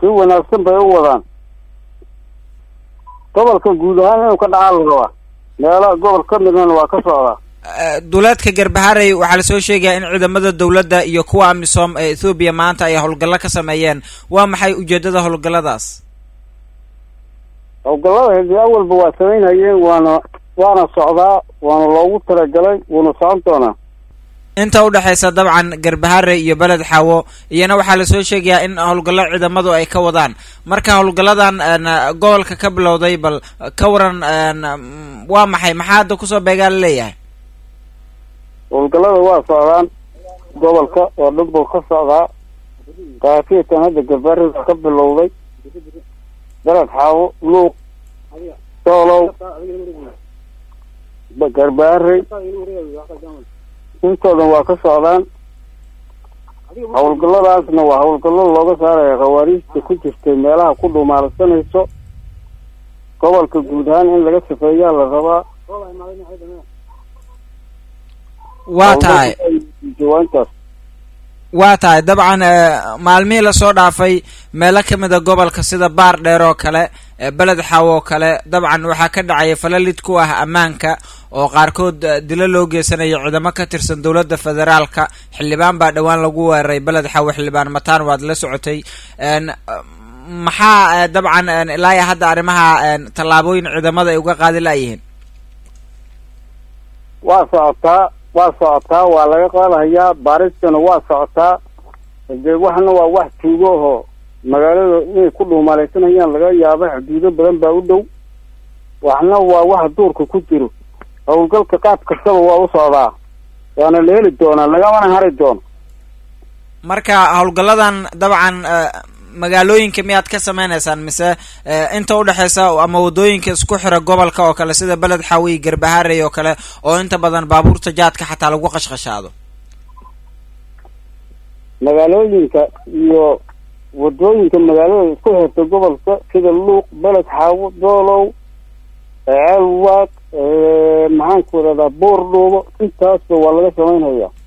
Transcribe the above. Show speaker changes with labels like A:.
A: si wanaagsan bay u wadaan gobolka guud ahaan inuu ka dhacaa la rabaa meelo gobol ka midana waa ka socdaa
B: duleedka garbaharey waxaa lasoo sheegaya in ciidamada dowladda iyo kuwa amisom ee ethoobiya maanta ay howlgallo ka sameeyeen waa maxay ujeedada howlgalladaas
A: howlgallada hedi awalba waa samaynhayeen waana waana socdaa waana loogu talagalay wuuna socon doonaa
B: inta udhexaysa dabcan garbahare iyo beled xaawo iyana waxaa lasoo sheegayaa in howlgallo ciidamadu ay ka wadaan marka howlgalladan gobolka ka bilowday bal ka waran waa maxay maxaa hadda kusoo beegaa la leeyahay
A: howlgallada waa socdaan gobolka oo dhan buu ka socdaa kaafiyatan hadda garbaarida ka bilowday beled xaawo luuq soolow garbaarey intoodan waa ka socdaan howlgalladaasna waa howlgallo looga saaraya khawaariijta ku jirtay meelaha ku dhumaalsanayso gobolka guud ahaan in laga safeeyaa la rabaa
B: waa tahay
A: jawaantaas
B: waa tahay dabcan maalmihii lasoo dhaafay meelo kamida gobolka sida baar dheer oo kale beled xaw oo kale dabcan waxaa ka dhacaya falalid ku ah ammaanka oo qaarkood dilo loo geysanayo ciidamo ka tirsan dowladda federaalka xildhibaan baa dhowaan lagu weeraray beled xawo xildhibaan mataan waad la socotay maxaa dabcan ilaa iyo hadda arrimaha tallaabooyin ciidamada ay uga qaadi laayihiin
A: waa socotaa waa socotaa waa laga qaadahayaa baaristana waa socotaa dee waxna waa wax tuugo ahoo magaalada inay ku dhuumaalaysanayaan laga yaaba xuduudo badan baa u dhow waxna waa wax duurka ku jiro howlgalka qaab kastaba waa u socdaa waana la heli doonaa lagamana hari doono
B: marka howlgalladan dabcan magaalooyinka miyaad ka sameynaysaan mise inta udhexeysa ama wadooyinka isku xira gobolka oo kale sida beled xaawi garbaharey oo kale oo inta badan baabuurta jaadka xataa lagu qashqashaado
A: magaalooyinka iyo wadooyinka magaalada isku xirta gobolka sida luuq beled xaawo doolow ceelwaaq maxaan ku wadadaa buur dhuubo intaasba waa laga samaynhayaa